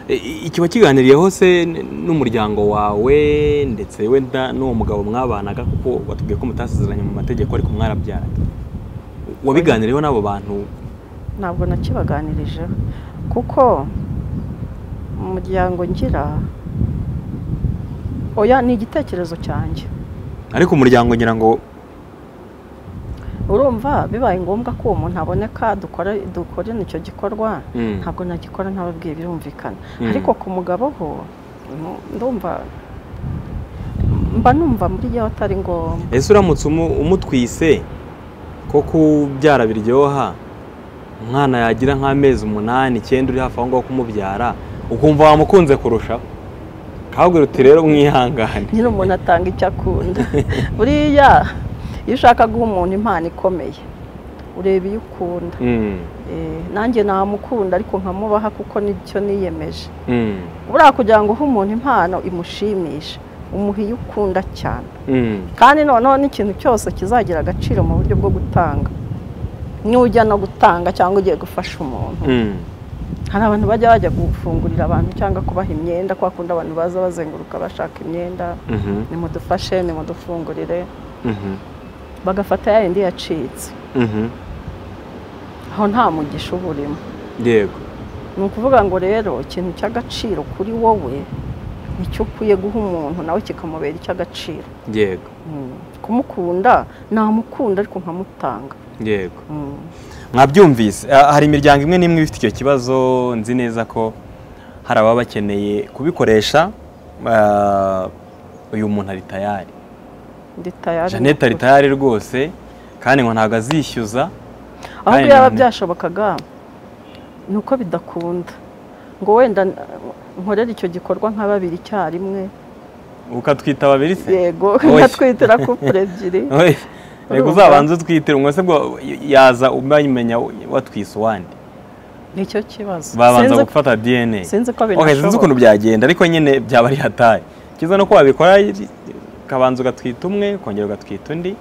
I- i- ikiba kiganiriyeho se n- n'umuryango wawe ndetse wenda n'uwo mugabo mwabanaga kuko watubwiye ko mutasezeranye mu mategeko ariko mwarabyaranye wabiganiriyeho n'abo bantu ntabwo nakibaganirijeho kuko mu muryango ngira oya ni igitekerezo cyanjye ariko umuryango ngira ngo urumva bibaye ngombwa ko uwo muntu aboneka dukora dukorana icyo gikorwa mm, ntabwo nagikora ntababwiye birumvikana Mm. ariko ku mugabo ho mm, ndumva mba numva muri iyo atari ngombwa ese uramutse umu- umutwise ko kubyara biryoha umwana yagira nk'amezi umunani icyenda uri hafi aho ngaho kumubyara ukumva wamukunze kurushaho kabwira uti rero mwihangane nyine umuntu atanga icyo akunda buriya iyo ushaka guha umuntu impano ikomeye ureba iyo ukunda Mm, Eh, nanjye namukunda ariko nkamubaha kuko nicyo niyemeje mm, buriya kugira ngo uhe umuntu impano imushimishe umuha iyo ukunda cyane mm. kandi noneho n'ikintu cyose kizagira agaciro mu buryo bwo gutanga n'ujya no gutanga cyangwa ugiye gufasha umuntu Mm. hari abantu bajya bajya gufungurira abantu cyangwa kubaha imyenda kwa kundi abantu baza bazenguruka bashaka imyenda Mhm, nimudufashe nimudufungurire mhm, bagafata ya yindi yacitse mhm. aho nta mugisha uba urimo yego ni ukuvuga ngo rero ikintu cy'agaciro kuri wowe nicyo ukwiye guha umuntu nawe kikamubera icy'agaciro yego Mm. kumukunda namukunda ariko nkamutanga yego Mm. mwabyumvise Ah, hari imiryango imwe n'imwe ifite icyo kibazo nzi neza ko hari ababa bakeneye kubikoresha Ah, uyu muntu ari tayari ndi tayari jeannette ari tayari rwose kandi ngo ntabwo azishyuza ahubwo Kandi yaba nanone- byashobokaga ni uko bidakunda ngo wenda n- nkorere icyo gikorwa nka babiri icyarimwe ukatwita babiri se yego Oya. nkatwitira kupure ebyiri Oye, reka Urumva? uzabanze utwitire umwe se bwo yaza umenya watwise uwandi nicyo kibazo babanza Sinzi- gufata dna sinzi ko Okay, sinzi binashoboka ukuntu byagenda ariko nyine byaba ari hataye kiza no ko wabikora ukabanza ugatwita umwe ukongera ugatwita undi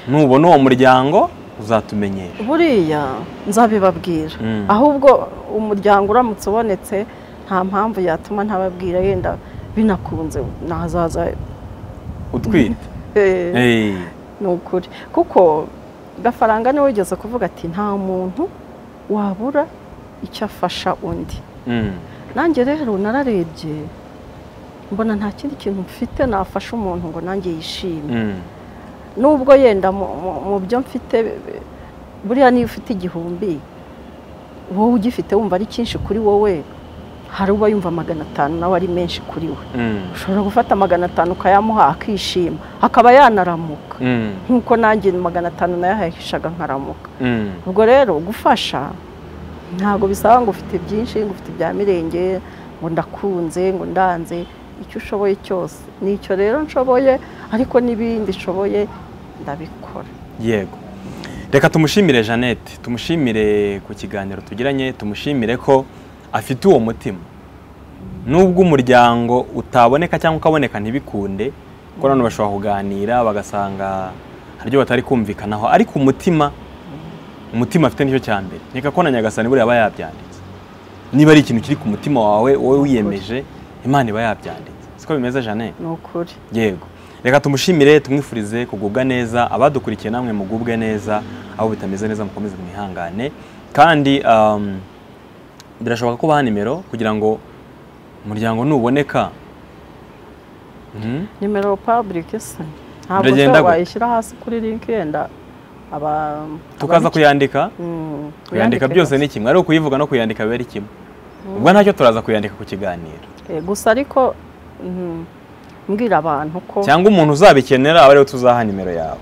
nubona uwo muryango uzatumenyesha buriya nzabibabwira Mm. ahubwo umuryango uramutse ubonetse nta mpamvu yatuma ntababwira yenda binakunze nazaza utwite eh, Eh, ni ukuri kuko gafaranga niwe wigeze kuvuga ati nta muntu wabura icyo afasha undi mm. nanjye rero nararebye mbona nta kindi kintu mfite nafasha umuntu ngo nanjye yishime Mm. nubwo yenda mu- mu- mu byo mfite eh, buriya niyo ufite igihumbi wowe ugifite wumva ari cyinshi kuri wowe hari uba yumva magana atanu nawe ari menshi kuri we Mm. ushobora gufata magana atanu ukayamuha akishima akaba yanaramuka Mm. nk'uko nanjye magana atanu nayahahishaga nkaramuka Mm. ubwo rero gufasha ntabwo bisaba ngo ufite byinshi ngo ufite ibya mirenge ngo ndakunze ngo ndanze icyo ushoboye cyose ni icyo rero nshoboye ariko n'ibindi nshoboye ndabikora yego reka tumushimire jeannette tumushimire ku kiganiro tugiranye tumushimire ko afite uwo mutima nubwo umuryango utaboneka cyangwa ukaboneka ntibikunde kuko nanone bashobora kuganira bagasanga hari ibyo batari kumvikanaho ariko umutima umutima afite nicyo cya mbere reka ko na nyagasani buriya aba yabyanditse niba ari ikintu kiri ku mutima wawe wowe wiyemeje imana iba yabyanditse siko bimeze jeannette ni ukuri yego reka tumushimire tumwifurize kugubwa neza abadukurikiye namwe mugubwe neza aho bitameze neza mukomeze mwihangane kandi um, birashoboka ko baha nimero kugira ngo umuryango nuboneka Mhm. nimero public se ntabwo Biragenda ushobora gute? wayishyira hasi kuri linki yenda aba tukaza ababiki- kuyandika Mm, kuyandika uyandike byose gusa. ni kimwe ari ukuyivuga no kuyandika biba ari kimwe ubwo ntacyo turaza kuyandika ku kiganiro Eh, gusa ariko mm, mbwira abantu ko cyangwa umuntu uzabikenera aba ariwe tuzaha nimero yawe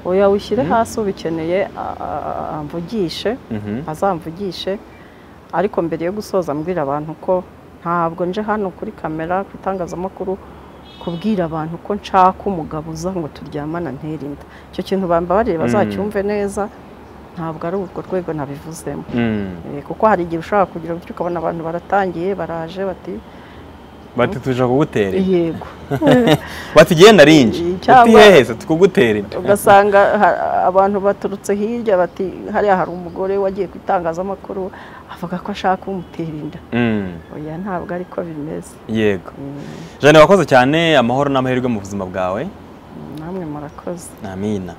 oya wishyire hasi ubikeneye a- a- a- amvugishe Mhm. azamvugishe ariko mbere yo gusoza mbwira abantu ko ntabwo nje hano kuri kamera ku itangazamakuru kubwira abantu ko nshaka umugabo uza ngo turyamana ntera inda icyo kintu bambabariye Mm. bazacyumve neza ntabwo ari urwo rwego nabivuzemo Mm. Eh, kuko hari igihe ushobora kugira gutyo ukabona abantu baratangiye baraje bati bati tuje kugutera inda." yego bati genda rinji Cyangwa- uti hehe se tukugutera inda." ugasanga ha- abantu baturutse hirya bati hariya hari umugore wagiye ku itangazamakuru avuga ko ashaka umutera inda Mm. oya ntabwo ariko bimeze yego Mm, jane wakoze cyane amahoro n'amahirwe mu buzima bwawe namwe murakoze amina